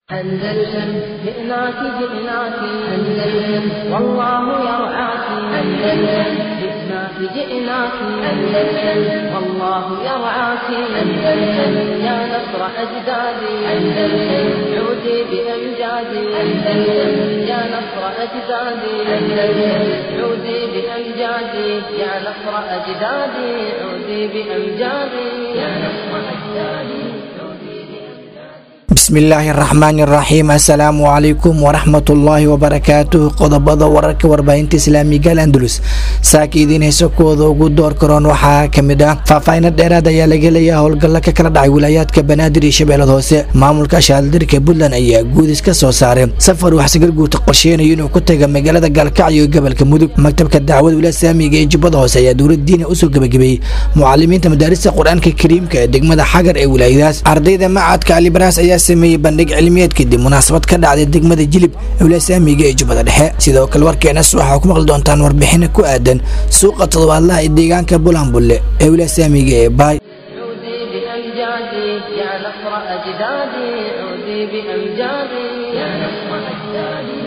أندلسن جئناك جئناك أندلسن والله يرعاك أندلسن جئناك جئناك أندلسن والله يرعاك أندلسن يا نصر أجدادي أندلسن عودي بأمجادي أندلسن يا نصر أجدادي أندلسن عودي بأمجادي يا نصر أجدادي عودي بأمجادي يا نصر أجدادي bismillaahi araxmaani araxiim assalaamu calaykum waraxmatullaahi wabarakaatuh qodobada wararka warbaahinta islaamiga al andalus saaka idiin hayso kuwooda ugu door karoon waxaa kamid ah faahfaahino dheeraad ayaa laga helayaa howlgalla ka kala dhacay wilaayaadka banaadir iyo shabeellada hoose maamulka shaaldirka puntland ayaa guudis ka soo saaray safar waxsigar guuta qorsheynayo inuu ku taga magaalada gaalkacyo iyo gobolka mudug maktabka dacwada wilaaya islaamiga ee jubbada hoose ayaa dowlad diina usoo gebagabeeyey mucalimiinta madaarista qur-aanka kariimka ee degmada xagar ee wilaayadaas ardayda macadka alibaraas ayaa sameeyey bandhig cilmiyeed kadib munaasabad ka dhacday degmada jilib ewla saamiga ee jubbada dhexe sidoo kale warkeenas waxaa ku maqli doontaan warbixino ku aadan suuqa toddobaadlaha ee deegaanka bulanbulle ewla saamiga ee baay عودي بأمجادي يا نصر أجدادي عودي بأمجادي يا نصر أجدادي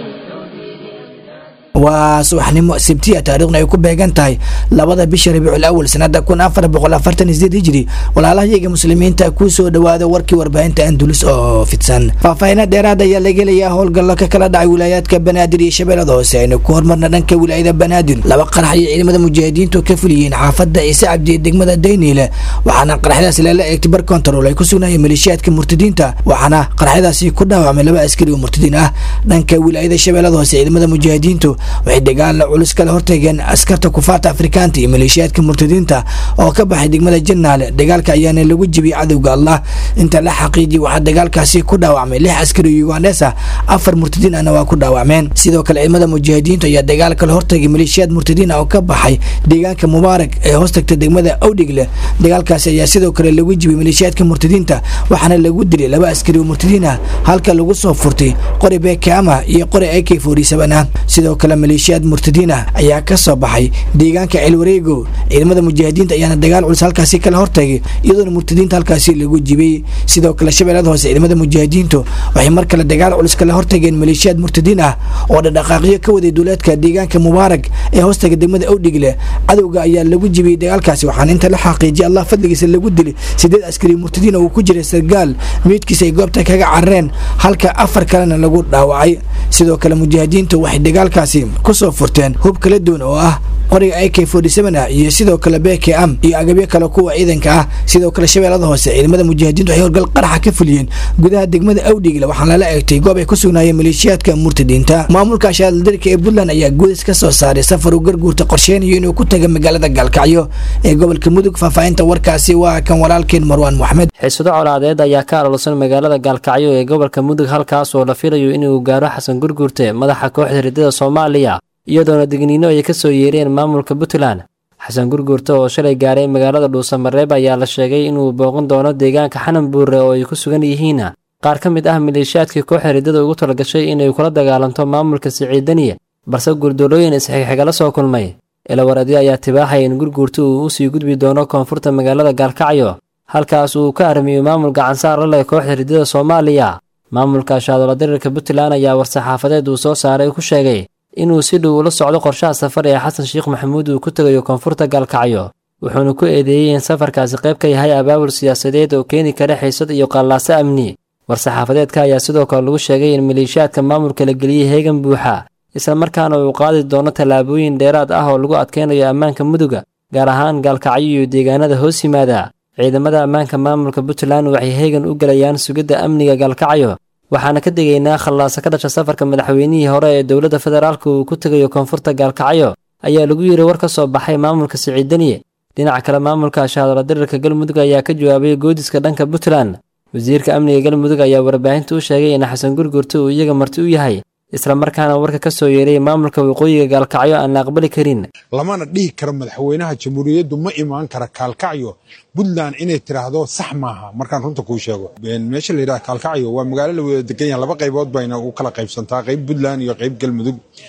waa subaxnimo sibtiya taariikhna ay ku beegan tahay labada bisha rabiicul awal sanada kun afar boqol afartan sideed hijri walaalahayaga muslimiinta kuu soo dhawaada warkii warbaahinta andulus oo fidsan faahfaahino dheeraad ayaa laga helayaa howlgallo ka kala dhacay wilaayaadka banaadir iyo shabeellada hoose aynu ku hormarna dhanka wilaayada banaadir laba qarax ayay ciidamada mujaahidiintu ka fuliyeen xaafada ciise cabdi ee degmada dayniile waxaana qaraxyadaas lala eegtay bar kontarool ay ku sugnaayeen maleeshiyaadka murtadiinta waxaana qaraxyadaasi ku dhaawacmay laba askari oo murtadiin ah dhanka wilaayada shabeellada hoose ciidamada mujaahidiintu waxay dagaal culus kala hortageen askarta kufaarta afrikaanta iyo maleeshiyaadka murtadiinta oo ka baxay degmada janaale dagaalka ayaana lagu jebiyey cadowga allah inta la xaqiijiyay waxaa dagaalkaasi ku dhaawacmay lix askari ugandhes ah afar murtadiin ahna waa ku dhaawacmeen sidoo kale ciidamada mujaahidiintu ayaa dagaal kala hortagay maleeshiyaad murtadiin ah oo ka baxay deegaanka mubaarak ee hoostagta degmada awdhigle dagaalkaasi ayaa sidoo kale lagu jebiyey maleeshiyaadka murtadiinta waxaana lagu dilay laba askari oo murtadiin ah halka lagu soo furtay qori beekaama iyo qori ak ah sidoo kale maleeshiyaad murtadiin ah ayaa ka soo baxay deegaanka ceelwareego ciidamada mujaahidiinta ayaana dagaal culus halkaasi kala hortagay iyadoona murtadiinta halkaasi lagu jibay sidoo kale shabeellada hoose ciidamada mujaahidiintu waxay mar kale dagaal culus kala hortageen maleeshiyaad murtadiin ah oo dhadhaqaaqyo ka waday duuleedka deegaanka mubaarak ee hoostaga degmada awdhigle cadowga ayaa lagu jibiyey dagaalkaasi waxaana inta la xaqiijiyay allah fadligiisa lagu dilay sideed askari murtadiin oo uu ku jiray sargaal meydkiisa ay goobta kaga carareen halka afar kalena lagu dhaawacay sidoo kale mujaahidiintu waxay dagaalkaasi kusoo furteen hub kala duwan oo ah qoriga ak ah iyo sidoo kale bkm iyo agabyo kale kuwa ciidanka ah sidoo kale shabeellada hoose ciidamada mujaahidiintu waxay horgal qaraxa ka fuliyeen gudaha degmada awdhigle waxaana lala eegtay goob ay ku sugnaayeen maleeshiyaadka murtadiinta maamulka shaaldalka ee puntland ayaa guudis ka soo saaray safar uu garguurta qorsheynayo inuu ku taga magaalada gaalkacyo ee gobolka mudug faahfaahinta warkaasi waa kan walaalkeen marwaan moxamed xiisado colaadeed ayaa ka alolsan magaalada gaalkacyo ee gobolka mudug halkaas oo la filayo inuu gaaro xasan gurguurte madaxa kooxda riddada soomaaliya iyadoona digniino ay ka soo yeereen maamulka puntland xasan gurguurte oo shalay gaaray magaalada dhuusamareeb ayaa la sheegay inuu booqan doono deegaanka xananbuure oo ay ku sugan yihiin qaar ka mid ah maleeshiyaadkii kooxda riddada ugu talagashay inay kula dagaalanto maamulka siciidaniye balse guurdoolooyin isxigxigala soo kulmay ilawaradyo ayaa tibaaxaya in gurguurta uu u sii gudbi doono koonfurta magaalada gaalkacyo halkaas uu ka armiyo maamul gacansaar la leh kooxda riddada soomaaliya maamulka shaadola dirirka puntland ayaa war-saxaafadeed uu soo saaray ku sheegay inuu si dhow ula socdo qorshaha safar ee xasan sheekh maxamuud uu ku tegayo koonfurta gaalkacyo wuxuuna ku eedeeyey in safarkaasi qayb ka yahay abaabul siyaasadeed oo keeni kara xiisad iyo qallaaso amni war-saxaafadeedka ayaa sidoo kale lagu sheegay in maleeshiyaadka maamulka la geliyey heegan buuxa islamarkaana uu qaadi doono tallaabooyin dheeraad ah oo lagu adkeynayo ammaanka muduga gaar ahaan gaalkacyo iyo deegaanada hoos yimaada ciidamada ammaanka maamulka puntland waxay heegan u gelayaan sugidda amniga gaalkacyo waxaana ka degaynaa khallaaso ka dhasha safarka madaxweynihii hore ee dowladda federaalka uu ku tegayo koonfurta gaalkacyo ayaa lagu yiri war ka soo baxay maamulka siciidaniye dhinaca kale maamulka shaadala dirirka galmudug ayaa ka jawaabay goodiska dhanka puntland wasiirka amniga galmudug ayaa warbaahinta u sheegay in xasan gurgurta uu iyaga marti u yahay islamarkaana warka ka soo yeeray maamulka waqooyiga gaalkacyo aan la aqbali karin lamana dhihi karo madaxweynaha jamhuuriyaddu ma imaan kara kaalkacyo puntland inay tiraahdo sax maaha markaan runta kuu sheego meesha la yidhaha kaalkacyo waa magaalo la wada degan yaha laba qaybood bayna u kala qaybsantaa qayb puntland iyo qayb galmudug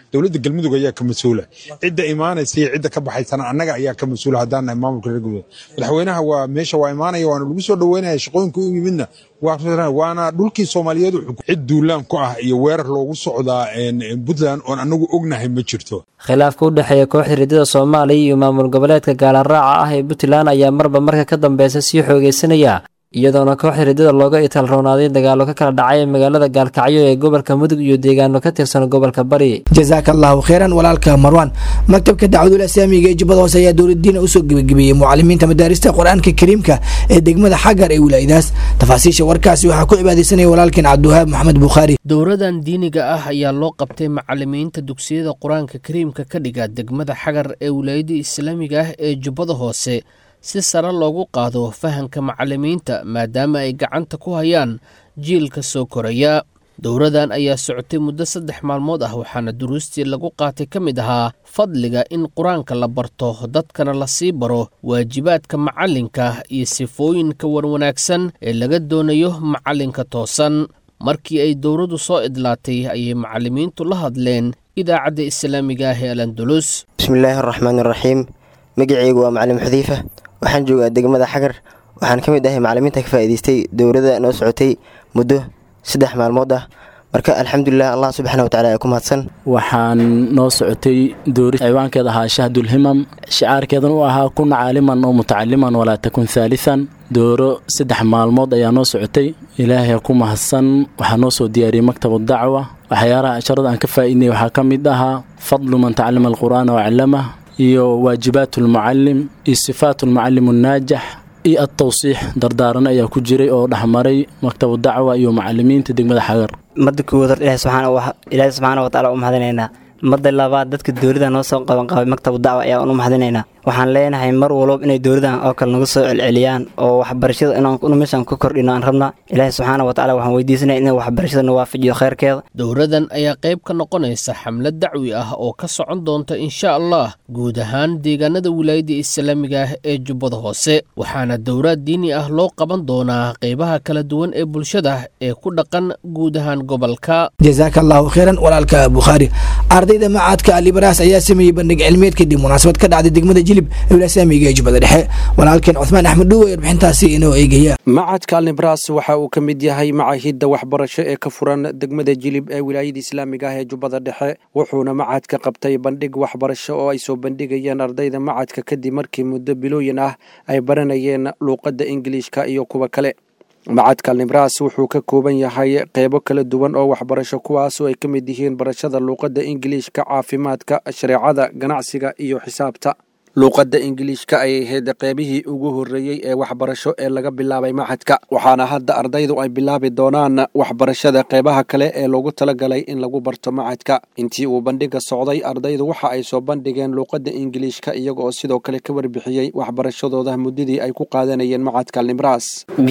dowladda galmudug ayaa ka mas-uula cidda imaanaysa iyo cidda ka baxaysana annaga ayaa ka mas-uula haddaan nahay maamulka reer galmudug madaxweynaha waa meesha waa imaanaya waana lagu soo dhoweynaya shaqooyinka u yimidna waana dhulkii soomaaliyeed cid duulaan ku ah iyo weerar loogu socdaa puntland oon anagu ognahay ma jirto khilaafka u dhexeeya kooxda riddada soomaaliya iyo maamul goboleedka gaalaraaca ah ee puntland ayaa marba marka ka dambeysa sii xoogeysanaya iyadoona kooxda riddada looga itaal roonaaday dagaalo ka kala dhacay magaalada gaalkacyo ee gobolka mudug iyo deegaano ka tirsan gobolka bari jasaaka allahu kheyran walaalka marwan maktabka dacwadul islaamiga ee jubbada hoose ayaa dowladiina usoo gebagabeeyey mucalimiinta madaarista qur-aanka kariimka ee degmada xagar ee wilaayadaas tafaasiisha warkaasi waxaa ku cibaadeysanaya walaalkeen cabdiwahaab maxamed bukhaari dowradan diiniga ah ayaa loo qabtay macalimiinta dugsiyada qur-aanka kariimka ka dhiga degmada xagar ee wilaayada islaamiga ah ee jubbada hoose si sare loogu qaado fahanka macalimiinta maadaama ay gacanta ku hayaan jiilka soo koraya dowradan ayaa socotay muddo saddex maalmood ah waxaana duruustii lagu qaatay ka mid ahaa fadliga in qur-aanka la barto dadkana la sii baro waajibaadka macalinka iyo sifooyinka warwanaagsan ee laga doonayo macalinka toosan markii ay dowradu soo idlaatay ayay macalimiintu la hadleen idaacadda islaamiga ah ee alandulus bismillaahi araxmaan iraxiim magaceygu waa macalin xudeyfa waxaan joogaa degmada xagar waxaan ka mid ahay macalimiinta ka faa'iidaystay dowladda noo socotay muddo saddex maalmood ah marka alxamdulilah allah subxaana watacaala ee ku mahadsan waxaan noo socotay dowri ciwaankeed ahaa shahdulhimam shicaarkeedan u ahaa kun caaliman oo mutacaliman walaa takun haalisan dooro saddex maalmood ayaa noo socotay ilaahay ku mahadsan waxaa noo soo diyaariyey maktabu dacwa waxyaalaha asharada aan ka faa'iidnay waxaa ka mid ahaa fadlu man tacalama alqur'aana waclamah iyo waajibaat almucalim iyo sifaat almucalim annaajax iyo adtawsiix dardaaran ayaa ku jiray oo dhexmaray maktabu dacwa iyo macalimiinta degmada xagar madda koowaad hor ilaahi subxaana watacaala u mahadinaynaa madda labaad dadka dowladda noo soo qaban qabay maktabu dacwa ayaa u mahadinaynaa waxaan leenahay mar walba inay dowladan oo kale naga soo celceliyaan oo waxbarashada inaan meeshaan ku kordhino aan rabna ilaahi subxaana watacaala waxaan weydiisanaya in waxbarashada na waafajiyo kheyrkeeda dowradan ayaa qayb ka noqonaysa xamlad dacwi ah oo ka socon doonta insha allah guud ahaan deegaanada wilaayada islaamiga ah ee jubbada hoose waxaana dowraad diini ah loo qaban doonaa qaybaha kala duwan ee bulshada ee ku dhaqan guud ahaan gobolka jasaaka allahu kheyran walaalka bukhaari ardayda macaadka alibaraas ayaa sameeyey bandhig cilmiyeed kadib munaasabad ka dhacday degmada jilib ee wilasaamiga ee jubbada dhexe walaalkeen cuthmaan axmed dhuwe warbixintaasi inoo eegaya macadka alnibras waxa uu ka mid yahay macahidda waxbarasho ee ka furan degmada jilib ee wilaayada islaamiga ah ee jubbada dhexe wuxuuna macadka qabtay bandhig waxbarasho oo ay soo bandhigayeen ardayda macadka kadib markii muddo bilooyin ah ay baranayeen luuqadda ingiliishka iyo kuwa kale macadka alnibras wuxuu ka kooban yahay qeybo kala duwan oo waxbarasho kuwaasoo ay ka mid yihiin barashada luuqadda ingiliishka caafimaadka shareecada ganacsiga iyo xisaabta luuqadda ingiliishka ayay ahayd qeybihii ugu horreeyey ee waxbarasho ee laga bilaabay macadka waxaana hadda ardaydu ay bilaabi doonaan waxbarashada qeybaha kale ee loogu talagalay in lagu barto macadka intii uu bandhiga socday ardaydu waxa ay soo bandhigeen luuqadda ingiliishka iyaga oo sidoo kale ka warbixiyey waxbarashadooda muddadii ay ku qaadanayeen macadka alnibras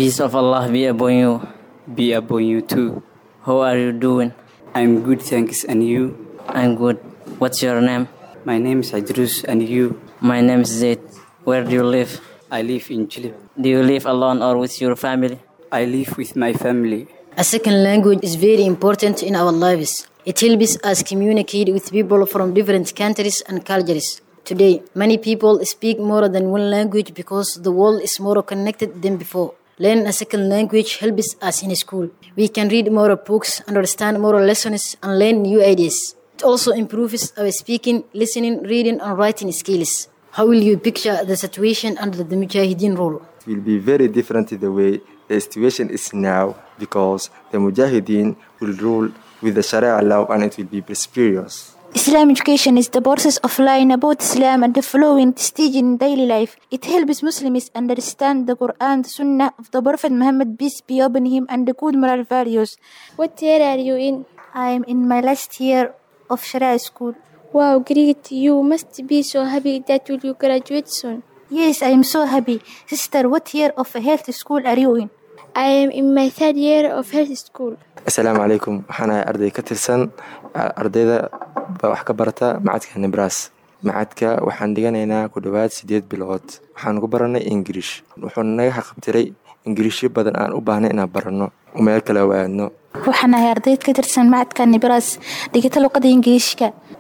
My name is Idrus and you? My name is Zaid. Where do you live? I live in Chile. Do you live alone or with your family? I live with my family. A second language is very important in our lives. It helps us communicate with people from different countries and cultures. Today, many people speak more than one language because the world is more connected than before. Learning a second language helps us in school. We can read more books, understand more lessons, and learn new ideas. It also improves our speaking, listening, reading, and writing skills. How will you picture the situation under the Mujahideen rule? It will be very different the way the situation is now because the Mujahideen will rule with the Sharia law and it will be prosperous. Islam education is the process of learning about Islam and following stage in daily life. It helps Muslims understand the Quran, the Sunnah of the Prophet Muhammad, peace be upon him, and the good moral values. What year are you in? I am in my last year of Sharia school. Wow, great. You must be so happy that you graduate soon. Yes, I am so happy. Sister, what year of health school are you in? I am in my third year of health school. asalaamu calaykum waxaan ahay arday ka tirsan ardayda wax ka barata macadka nibras macadka waxaan dhiganaynaa ku dhowaad sideed bilood waxaan ku baranay ingiriish wuxuuna naga xaqabtiray ingiriishyo badan aan u baahnay inaan baranno meel kale waadno waxaan ahay ardayd ka tirsan macadka nibras dhigata luqada ingiriishka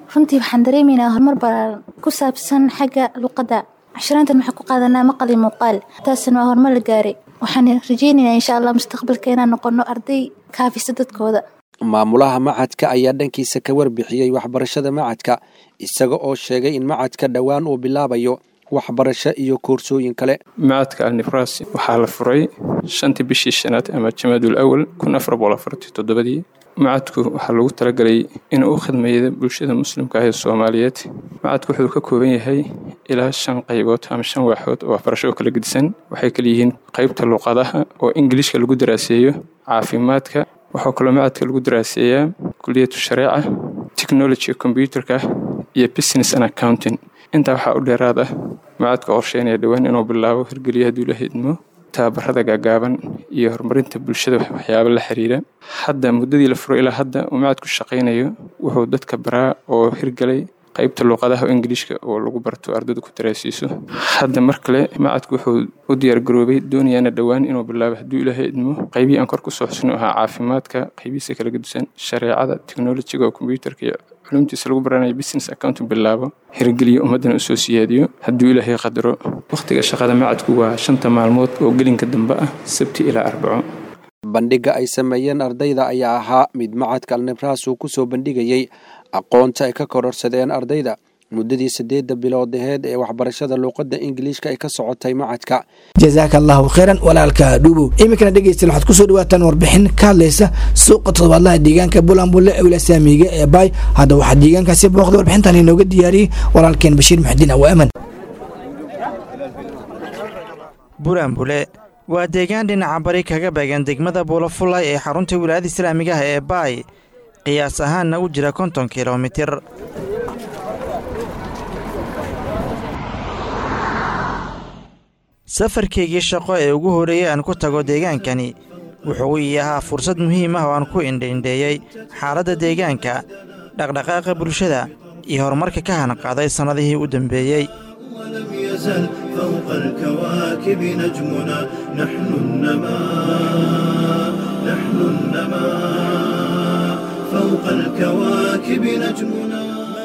runtii waxaan dareemaynaa horumar ballaaran ku saabsan xagga luqadda cashiraantan waxaan ku qaadanaa maqal iyo muuqaal taasna waa horumar la gaaray waxaan rajaynaynaa insha allah mustaqbalka inaan noqono arday kaafisa dadkooda maamulaha macadka ayaa dhankiisa ka warbixiyey waxbarashada macadka isaga oo sheegay in macadka dhowaan uu bilaabayo waxbarasho iyo koorsooyin kale macadka alnifras waxaa la furay shantii bishii shanaad ama jamaadul awal kun afar boqol afartii toddobadii macadku waxaa lagu talagalay inuu u khidmeeyo bulshada muslimka ah ee soomaaliyeed macadku wuxuu ka kooban yahay ilaa shan qaybood ama shan waaxood oo waxbarasho oo kala gedisan waxay kala yihiin qaybta luqadaha oo ingiliishka lagu daraaseeyo caafimaadka waxaa kaloo macadka lagu daraaseeyaa kuliyatu shareeca technology combyuterka iyo business and accounting intaa waxaa u dheeraad ah macadka qorsheynaya dhowaan inuu bilaabo hirgeliya hadduu la hidmo tababarada gaagaaban iyo horumarinta bulshada waxyaaba la xiriira hadda muddadii la furo ilaa hadda uu macadku shaqaynayo wuxuu dadka baraa oo hirgalay qaybta luuqadaha oo ingiliishka oo lagu barto ardaydu ku daraasiiso hadda mar kale macadku wuxuu u diyaargaroobay doonayaana dhowaan inuu bilaabo hadduu ilaahay idmo qaybihii aan kor kusoo xusno ahaa caafimaadka qaybihiisa kala gedisan shareecada teknolojiga oo kombyuutarka iyo culumtiisa lagu baranayo business account bilaabo hirgeliyo ummaddana usoo siyaadiyo hadduu ilaahay qadaro wakhtiga shaqada macadku waa shanta maalmood oo gelinka dambe ah sabti ilaa arbaco bandhigga ay sameeyeen ardayda ayaa ahaa mid macadka alnibras uu ku soo bandhigayey aqoonta ay ka kororsadeen ardayda muddadii siddeedda bilood aheed ee waxbarashada luuqadda ingiliishka ay ka socotay macadka jazaaka allahu khayran walaalka dhuubow iminkana dhegeystayaal waxaad kusoo dhawaataan warbixin ka hadlaysa suuqa toddobaadlaha deegaanka bulanbulle ee wilasaamiga ee baay hadda waxaa deegaankaasi booqday warbixintan inooga diyaariyey walaalkeen bashiir maxdiin awa aman bulanbule waa deegaan dhinaca bari kaga beegan degmada buulafulay ee xarunta wilaayada islaamiga ah ee baay qiyaas ahaanna u jira konton kilomitir safarkaygii shaqo ee ugu horreeyey aan ku tago deegaankani wuxuu ii ahaa fursad muhiim ah oo aan ku indhaindheeyey xaaladda deegaanka dhaqdhaqaaqa bulshada iyo horumarka ka hanqaaday sannadihii u dambeeyey ولم يزل فوق الكواكب نجمنا نحن النماء نحن النماء فوق الكواكب نجمنا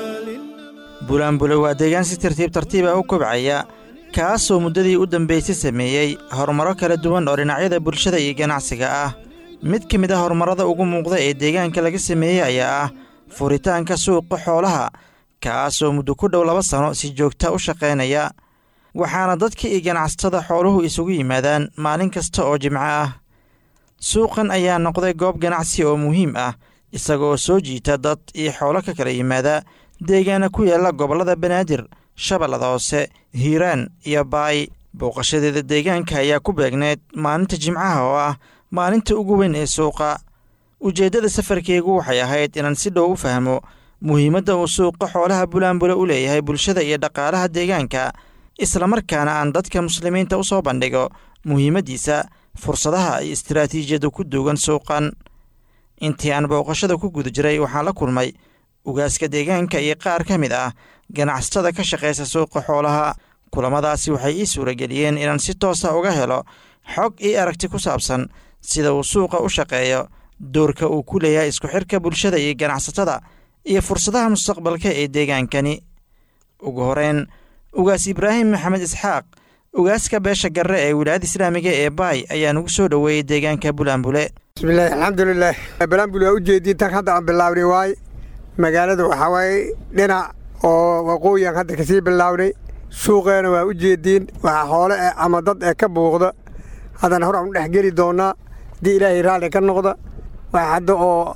bulanbule waa deegaan si tartiib tartiiba u kobcaya kaasoo muddadii u dambaysay sameeyey horumaro kala duwan oo dhinacyada bulshada iyo ganacsiga ah mid ka mid a horumarrada ugu muuqda ee deegaanka laga sameeyey ayaa ah furitaanka suuqa xoolaha kaasoo muddo ku dhow laba sano si joogta u shaqaynaya waxaana dadka iyo ganacsatada xooluhu isugu yimaadaan maalin kasta oo jimco ah suuqan ayaa noqday goob ganacsi oo muhiim ah isagaoo soo jiita dad iyo xoolo ka kala yimaada deegaana ku yaalla gobollada banaadir shabeellada hoose hiiraan iyo baay booqashadeeda deegaanka ayaa ku beegneyd maalinta jimcaha oo ah maalinta ugu weyn ee suuqa ujeeddada safarkeygu waxay ahayd inaan si dhow u fahmo muhiimadda uu suuqa xoolaha bulaanbule u leeyahay bulshada iyo dhaqaalaha deegaanka islamarkaana aan dadka muslimiinta u soo bandhigo muhiimaddiisa fursadaha iyo istaraatiijiyadda ku duugan suuqan intii aan booqashada ku guda jiray waxaan la kulmay ugaaska deegaanka iyo qaar ka mid ah ganacsatada ka shaqaysa suuqa xoolaha kulamadaasi waxay ii suurageliyeen inaan si toosa uga helo xog iyo aragti ku saabsan sida uu suuqa u shaqeeyo doorka uu ku leeyahay isku xirka bulshada iyo ganacsatada iyo fursadaha mustaqbalka ee deegaankani ugu horeyn ugaas ibraahim maxamed isxaaq ugaaska beesha garre ee wilaayada islaamiga ee baay ayaa nugu soo dhoweeyey deegaanka bulanbule bismillahi alxamdulilah bulanbule waa ujeediin tan hadda aan bilaabnay waay magaalada waxaa waaye dhinac oo waqooyian hadda kasii bilaabnay suuqeena waa u jeediin waxaa xoole eh ama dad ee ka buuqda haddana hor aan u dhex geli doonnaa haddii ilaahay raalli ka noqda waxaa hadda oo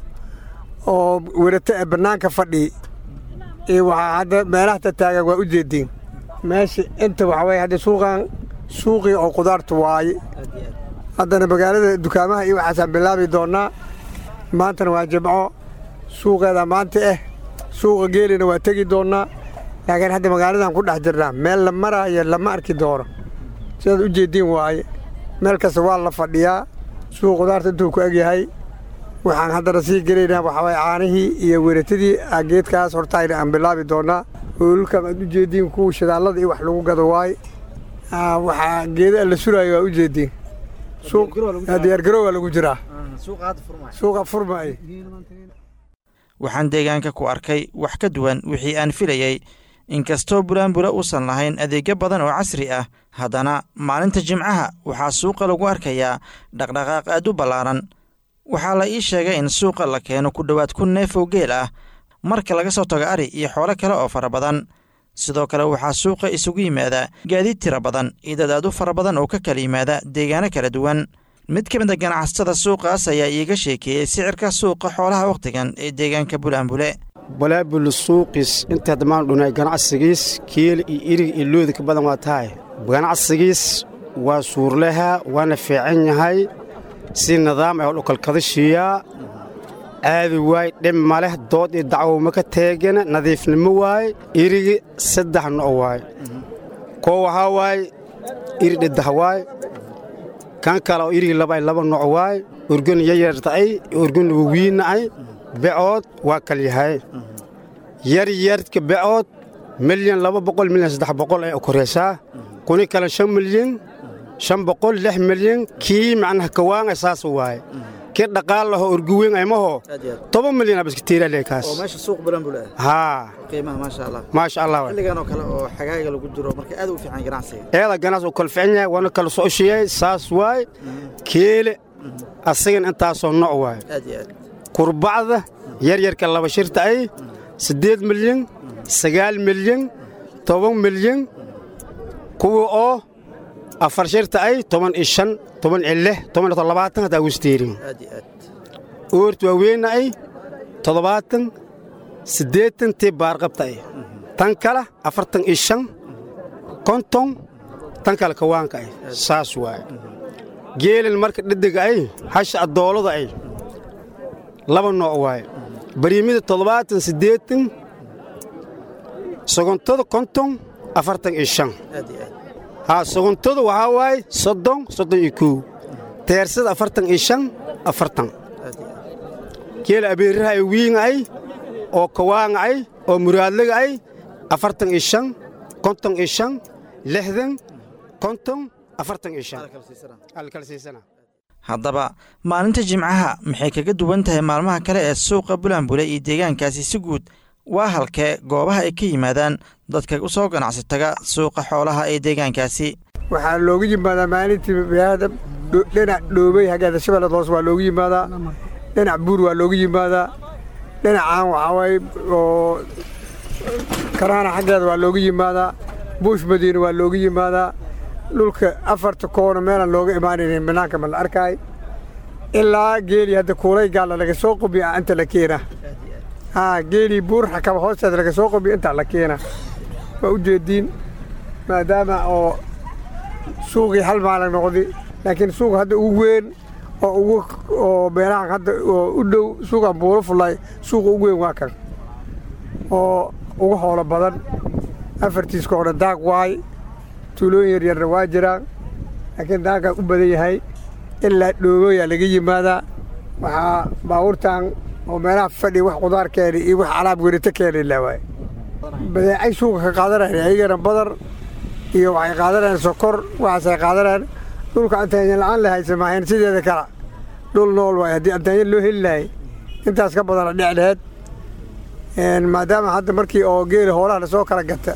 oo werato ee bannaanka fadhi iyo waxaa hadda meelaha tataagan waa u jeediin meesha inta waxaa waye hadda suuqan suuqii oo qudaarta waaye haddana magaalada dukaamaha iyo waxaasaan bilaabi doonnaa maantana waa jimco suuqeeda maanta ah suuqa geelina waa tegi doonnaa laakiin hadda magaaladan ku dhex jirnaa meel la maraayo lama arki doono sidaad u jeediin waaye meel kasta waa la fadhiyaa suuq qudaarta intuu ku egyahay waxaan haddana sii gelaynaa waxaa waye caanihii iyo weratadii geedkaas hortaayna aan bilaabi doonnaa oolulkan aad u jeediin kuwa shadaallada iyo wax lagu gado waaye waxaa geeda la suraayo waa u jeediin diyaargaroowa lagu jiraa suuqa furmaaye waxaan deegaanka ku arkay wax ka duwan wixii aan filayey inkastoo bulaanbula uusan lahayn adeegyo badan oo casri ah haddana maalinta jimcaha waxaa suuqa lagu arkayaa dhaqdhaqaaq aad u ballaaran waxaa la ii sheegay in suuqa la keeno ku dhowaad kun neef oo geel ah marka laga soo tago ari iyo xoolo kale oo fara badan sidoo kale waxaa suuqa isugu yimaada gaadiid tira badan iyo dad aad u fara badan oo ka kala yimaada deegaano kala duwan mid ka mid a ganacsatada suuqaas ayaa iiga sheekeeyey sicirka suuqa xoolaha wakhtigan ee deegaanka bulaanbule balaabulu suuqiis inta dhammaan dhunay ganacsigiis kiil iyo irig iyo loodi ka badan waa tahay ganacsigiis waa suurleha waana fiican yahay si nidaam ah oo dhukalkadashiiyaa aadi waay dhib ma leh dood iyo dacwoma ka teegana nadiifnimo waay irigi saddex no' waay koo waxaa waay iri dhiddah waay kan kale oo irigi laba ay laba nooc waay urgun yaryarta'ay urgun wawiinna'ay becood waa kal yahay yaryarka becood milyan laba boqol milyan saddex boqol ay koraysaa kuni kale shan milyan shan boqol lix milyan kii macnaha kawaanga saas waaye kii dhaqaal laho urguweyn aymaho toban milyan abaskatiirale kaas meesha suuq bulaanbule haa qiimaha maasha allah maasha allah waay xilligan oo kale oo xagaaga lagu jiro marka aad u fiican ganacsiga eeda ganacsi uu kala fiican yahay waana kala socoshiyey saas waay keele asagan intaasoo nooc waay aad iyo aad kurbacda yaryarka laba shirta ay siddeed milyan sagaal milyan toban milyan kuwa oo afar shirta ay toban iyo shan toban iyo lix toban iyo labaatan haddaa wisteerin aad iyo aad oort waaweyna ay toddobaatan siddeetan tii baarqabta ay tan kale afartan iyo shan konton tan kale kawaanka ay saas waaye geelin marka dhedega ay hasha addoolada ay laba nooc waaye bariimida toddobaatan siddeetan sogontada konton afartan iyo shan aad iyo aad haa sogontada waxaa waaye soddon soddon iyo kow teersada afartan iyo shan afartan aad iyo aad geela abeeraha ay wiinga ay oo kawaanga ay oo muraadlaga ay afartan iyo shan konton iyo shan lixdan konton afartan iyo shan alkala siisana haddaba maalinta jimcaha maxay kaga duwan tahay maalmaha kale ee suuqa bulaanbule iyo deegaankaasi si guud waa halkee goobaha ay ka yimaadaan dadka u soo ganacsi taga suuqa xoolaha ee deegaankaasi waxaa loogu yimaadaa maalintii magaalada dho- dhinac dhoobey haggeeda shabeellad hoose waa loogu yimaadaa dhinac buur waa loogu yimaadaa dhinacaan waxaa waaye oo karaana xaggeeda waa loogu yimaadaa buush madiine waa loogu yimaadaa dhulka afarta koona meelaan looga imaanaynin bannaanka ma la arkaay ilaa geelii hadda kuulay gaalla laga soo qubiya inta la keena haa geelii buur xakaba hoosteeda laga soo qubiya intaa la keena waa u jeediin maadaama oo suuqii hal maalag noqday laakiin suuq hadda ugu weyn oo ugu oo meelahan hadda oo u dhow suuqan buuro fullay suuqa ugu weyn waa kan oo ugu hoolo badan afartiiska oo dhan daaq waay tuulooyin yaryarna waa jiraan laakiin daaqaa u badan yahay ilaa dhoobooyaa laga yimaadaa waxaa baabuurtan oo meelaha fadhi wax qudaar keena iyo wax alaab werito keena ilaa waay badeecay suuqa ka qaadanayaan ayagana badar iyo waxay qaadanayaan sokor waxaasay qaadanayaan dhulka antaanya la'aan la haysa maahayn sideeda kala dhul nool waay haddii antaanya loo heli lahay intaas ka badana dhec laheed maadaama hadda markii oo geela hoolaha lasoo kala gata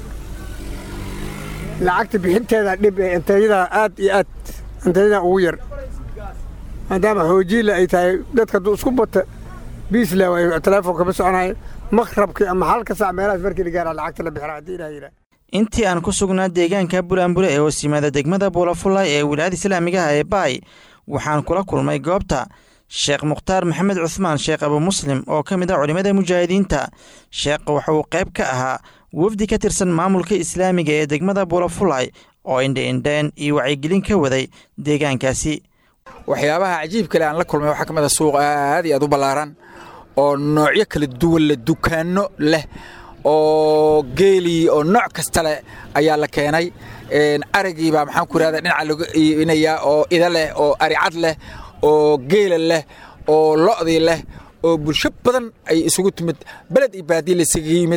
lacagta bixinteeda dhib ee antaanyada aad iyo aad antaanyada ugu yar maadaama xoojiila ay tahay dadka hadduu isku bata biisla waay telefoonka ma soconayo maqrabkii ama halka sac meelahaas markii la gaara lacagta la bixina haddii ilaah yidhaah intii aan ku sugnaa deegaanka bulaanbule ee hoos yimaada degmada buulafulay ee wilaayada islaamigaha ee baay waxaan kula kulmay goobta sheekh mukhtaar maxamed cuhmaan sheekh abu muslim oo ka mid ah culimmada mujaahidiinta sheekh waxa uu qayb ka ahaa wafdi ka tirsan maamulka islaamiga ee degmada buulafulay oo indhe-indheen iyo wacyigelin ka waday deegaankaasi waxyaabaha cajiib kale aan la kulmay waxaa ka mid a suuq aad iyo aad u ballaaran oo noocyo kala duwan leh dukaanno leh oo geelii oo nooc kasta leh ayaa la keenay arigii baa maxaan ku irahda dhinaca lagu iibinayaa oo ida leh oo aricad leh oo geela leh oo lo'dii leh oo bulsho badan ay isugu timid beled iyo baadiye laysaga yimid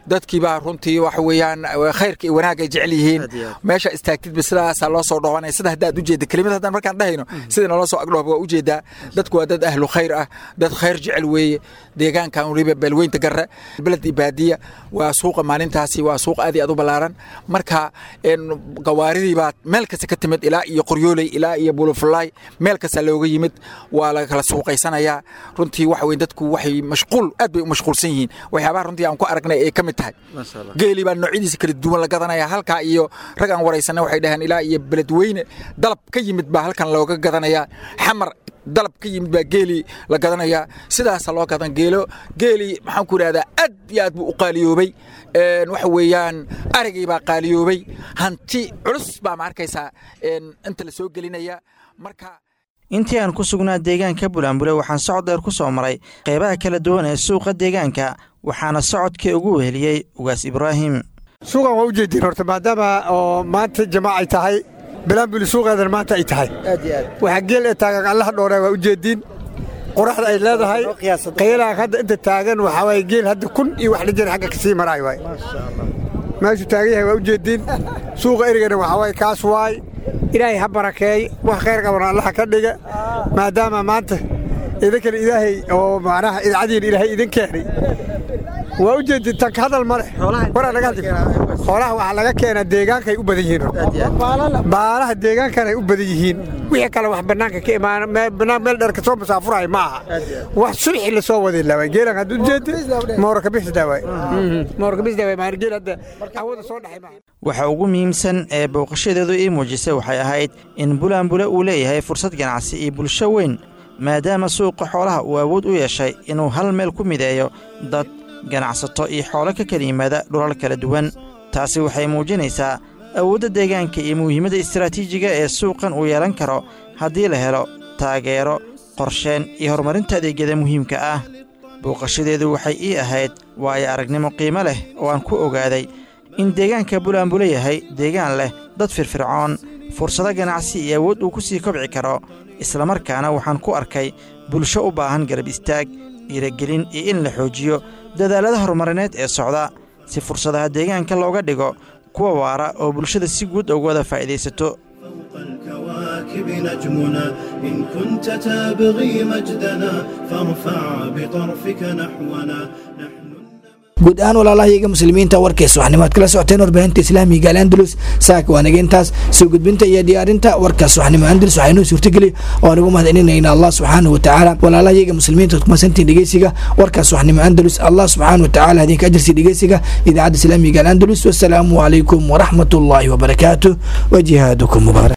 dadkiibaa runtii waxa weeyaan khayrka iyo wanaag ay jecel yihiin meesha istaagtidba sidaasaa loo soo dhowanaya sida haddaad ujeeda kelimad haddaan markaan dhahayno sida naloo soo agdhooba waa ujeedaa dadku waa dad ahlu khayr ah dad khayr jecel weeye deegaankan weliba beelweynta garre beled iyo baadiya waa suuqa maalintaasi waa suuq aad iyo aad u ballaaran marka gawaaridii baa meel kasta ka timid ilaa iyo qoryooley ilaa iyo bulufulaay meel kasta looga yimid waa la kala suuqaysanayaa runtii waxa weye dadku waxay mashquul aad bay u mashquulsan yihiin waxyaabaha runtii aan ku aragnay ay ka mid tahay geelii baa noocyadiisa kala duwan la gadanaya halkaa iyo rag aan waraysanay waxay dhaheen ilaa iyo beledweyne dalab ka yimid baa halkan looga gadanayaa xamar dalab ka yimid baa geelii la gadanayaa sidaasa loo gadan geelo geelii maxaan ku idhahdaa aad iyo aad buu u qaaliyoobay waxa weeyaan arigii baa qaaliyoobay hanti culus baa ma arkaysaa inta la soo gelinaya marka intii aan ku sugnaa deegaanka bulaanbule waxaan socod dheer ku soo maray qaybaha kala duwan ee suuqa deegaanka waxaana socodkii ugu weheliyey ugaas ibraahim suuqan waa u jeediin horta maadaama oo maanta jamaac ay tahay bilaanbuli suuqeedan maanta ay tahay waxaa geel ee taagan allaha dhoore waa u jeediin qoraxda ay leedahay qaylaan hadda inta taagan waxaa waaye geel hadda kun iyo wax dhijir xagga kasii maraay waay meeshuu taagan yahay waa u jeediin suuqa erigana waxaa waaye kaas waay ilaahay ha barakeey wax khayr qabana allaha ka dhiga maadaama maanta idinkana ilaahay oo macnaha idcadiina ilaahay idin keenay waa u jeedin tanka hadal ma leh waraa laga hadli xoolaha waxaa laga keenaa deegaankay u badan yihiin baalaha deegaankan ay u badan yihiin wixii kale wax bannaanka ka imaana bannaan meel dheer kasoo masaafuraya ma aha wax subxi lasoo waday laaway geelan hadda ujeedi moora kabixisdaawaay moora kabixisdaawaay maana geel hadda awada soo dhaxay maaha waxa ugu muhiimsan ee booqashadeedu ii muujisay waxay ahayd in bulaanbule uu leeyahay fursad ganacsi iyo bulsho weyn maadaama suuqa xoolaha uu awood u yeeshay inuu hal meel ku mideeyo dad ganacsato iyo xoolo ka kala yimaada dhulal kala duwan taasi waxay muujinaysaa awoodda deegaanka iyo muhiimadda istaraatiijiga ee suuqan uu yeelan karo haddii la helo taageero qorsheen iyo horumarinta adeegyada muhiimka ah booqashadeedu waxay ii ahayd waayo aragnimo qiimo leh oo aan ku ogaaday in deegaanka bulaanbule yahay deegaan leh dad firfircoon fursado ganacsi iyo awood uu ku sii kobci karo islamarkaana waxaan ku arkay bulsho u baahan garab istaag dhiiragelin iyo in la xoojiyo dadaalada horumarineed ee socda si fursadaha deegaanka looga dhigo kuwa waara oo bulshada si guud uga wada faa'iidaysato الكواكب نجمنا إن كنت تبغي مجدنا فارفع بطرفك نحونا guud ahaan walaalahayaga muslimiinta warkaysa waxnimaad kala socoteen warbaahinta islaamiga al andalus saaka waanaga intaas soo gudbinta iyo diyaarinta warkaas waxnimo andalus waxaa inoo suurtageli oo aan ugu mahadcelinayna allah subxaanahu watacaala walaalahayaga muslimiinta kumasantiin dhegeysiga warkaas waxnimo andalus allah subxaanahu watacaala idinka ajarsi dhegeysiga idaacadda islaamiga al andalus wasalaamu calaykum waraxmat ullaahi wabarakaatuh wa jihaadukum mubaarak